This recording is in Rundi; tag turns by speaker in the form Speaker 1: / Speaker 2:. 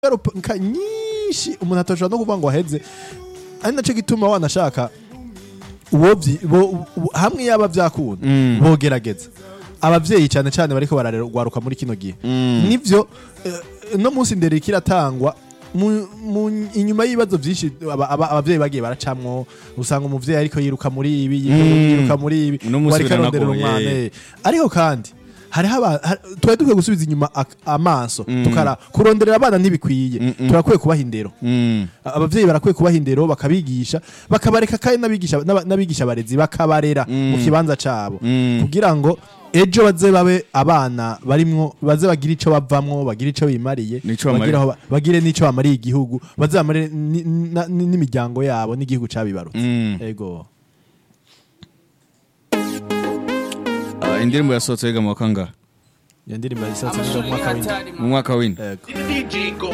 Speaker 1: ingaruka nyinshi umuntu atashobora no kuvuga ngo aheze ari nacyo gituma wanashaka uwo vyi- bo- bo- hamwe yaba vyakunda bogerageza abavyeyi cyane cyane bariko bararwaruka muri kino gihe nivyo eh, no munsi ndere kiratangwa mu- mu- inyuma y'ibibazo byinshi aba- aba- abavyeyi bagiye baracamwo usanga umuvyeyi ariko yiruka muri ibi yiruka muri ibi
Speaker 2: Uno munsi
Speaker 1: wariko arondera
Speaker 2: biranagoye.
Speaker 1: umwana eh. ariko kandi hariho aba- har- twari dukwiye gusubiza inyuma ak- amaso tukara kuronderera abana ntibikwiye turakwiye kubaha indero abavyeyi barakwiye kubaha indero bakabigisha bakabareka kandi n'abigisha n'aba- n'abigisha abarezi bakabarera mu kibanza cabo kugira ngo ejo baze babe abana barimwo baze bagire ico bavamwo bagire ico bimariye
Speaker 2: N'ico
Speaker 1: bagire
Speaker 2: bamariye.
Speaker 1: aho ba- bagire n'ico bamariye igihugu baze bamarire ni- na- ni- n'imiryango yabo n'igihugu cabibarutse ego
Speaker 2: Ah, indirimbo yasohotse yiga mu wa kangahe
Speaker 1: iyo ndirimbo yisatse mu mwaka w'indwi
Speaker 2: mu mwaka w'indwi
Speaker 1: ego